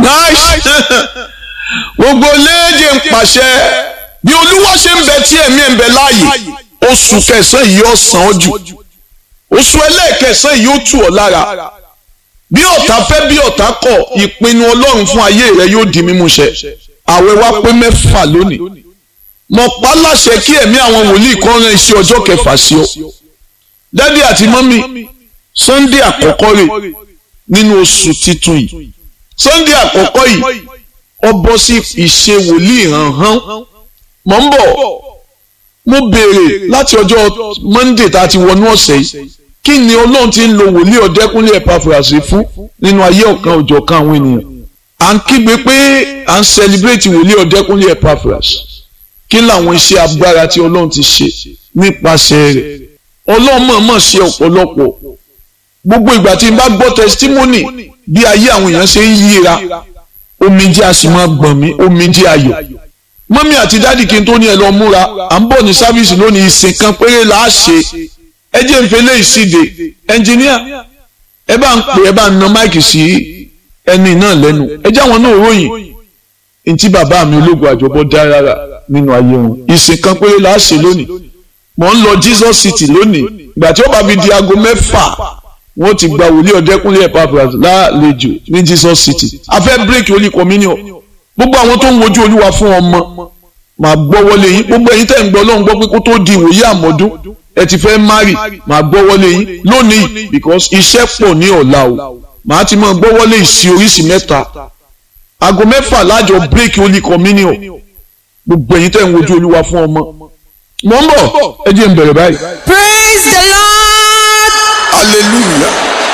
nice gbogbo léèjì ń pàṣẹ bí olúwa ṣe ń bẹ tí ẹ̀mí ẹ̀ ń bẹ láàyè oṣù kẹsàn-án yìí ó sàn ọ́ jù oṣù ẹlẹ́ẹ̀kẹsàn-án yìí ó tù ọ́ lára bí ọ̀tá fẹ́ bí ọ̀tá kọ̀ ìpinnu ọlọ́run fún ayé rẹ yóò di mímúṣẹ àwẹ̀ wa pé mẹ́fà lónìí mo pa láṣẹ kí ẹ̀mí àwọn wòlíì kan rán iṣẹ́ ọjọ́ kẹfà sí ọ dádì àti mọ́mì sunday àkọ́kọ́ rẹ̀ nínú oṣù titun yìí sunday àkọ́kọ́ yìí ó bọ́ sí ìṣe wòlíì hànhán mọ̀ ń bọ̀ mo béèrè láti ọjọ́ monday tá a ti wọnú ọ̀sẹ̀ yìí kí ni ọlọ́run ti ń lo wòlíì ọ̀dẹ́kúnlé ẹ̀pàfùràsì fún nínú ayé ọ̀kan òjọ̀kan àwọn ènìyàn à ń kígbe pé à ń sẹlibrétì wòlíì ọ̀dẹ́kúnlé ẹ̀pàfùràsì kí làwọn iṣẹ́ agbára tí ọlọ́run ti ṣe nípasẹ̀ rẹ̀ ọlọ́run mọ̀ọ́mọ̀ ṣe ọ̀pọ̀lọpọ̀ gbogbo ìgbà tí n bá gbọ́ testimony bí ayé àwọn èèyàn ṣe ń yíra omijé a sì máa gbọ̀n mí omijé ayọ̀ mọ́mí àti dádì kí n tó ní ẹ lọ múra à ń bọ̀ ní sáfíìsì lónìí ìsìn kan péré là á ṣe ẹ jẹ́ n fele ìsìdè ẹnjìníà ẹ bá ń pè ẹ bá ń na máìkì sí ẹni náà lẹ́nu ẹ jẹ́ àwọn náà ròyìn ntí bàbá mi ológun àjọbọ dá rárá nínú ayé wọn ìsìn kan péré là á ṣe lónìí mò ń lọ Jesus City lónìí ìgbà tí ó bá fi di aago mẹ́fà wọ́n ti gba wòlíì ọ̀dẹ́kúnlé Epaphras lálejò ní Jesus City a fẹ́ bírèkì Holy Communion gbogbo àwọn tó ń wojú olúwa fún ọmọ màá gbọ́ wọlé yín gbogbo ẹ̀yin tẹ̀ ń gbọ́ lọ́hùn gbọ́ pé kó tó di ìwòye àmọ́dún ẹ ti fẹ́ mari màá gbọ́ wọlé yín lónìí because iṣẹ́ pọ̀ ní ọ̀la o màá ti máa gbọ́ wọlé ìsì oríṣi mẹ́ta aago mẹ́fà lájọ bírèkì Holy Communion gbogbo ẹ̀yin tẹ̀ ń wojú olúwa fún ọmọ mọ̀ ń bọ̀ ẹ jẹ́ n bẹ̀rẹ̀ báyìí. praise the lord. hallelujah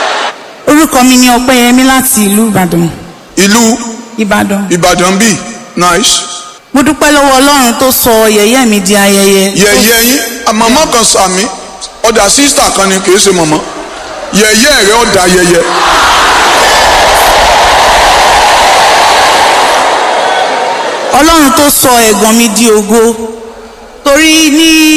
orúkọ mi ni ọpẹ́yẹmí láti ìlú ìbàdàn ìlú ìbàdàn. ìbàdàn bíi nice mo dúpẹ́ lọ́wọ́ ọlọ́run tó sọ yẹ̀yẹ́ mi di ayẹyẹ. yẹ̀yẹ́ yín màmá kan sàmì ọ̀dà sísítà kan ni kì í ṣe màmá yẹ̀yẹ́ rẹ̀ ọ̀dà yẹyẹ. ọlọ́run tó sọ ẹ̀gàn mi di ògo torí ní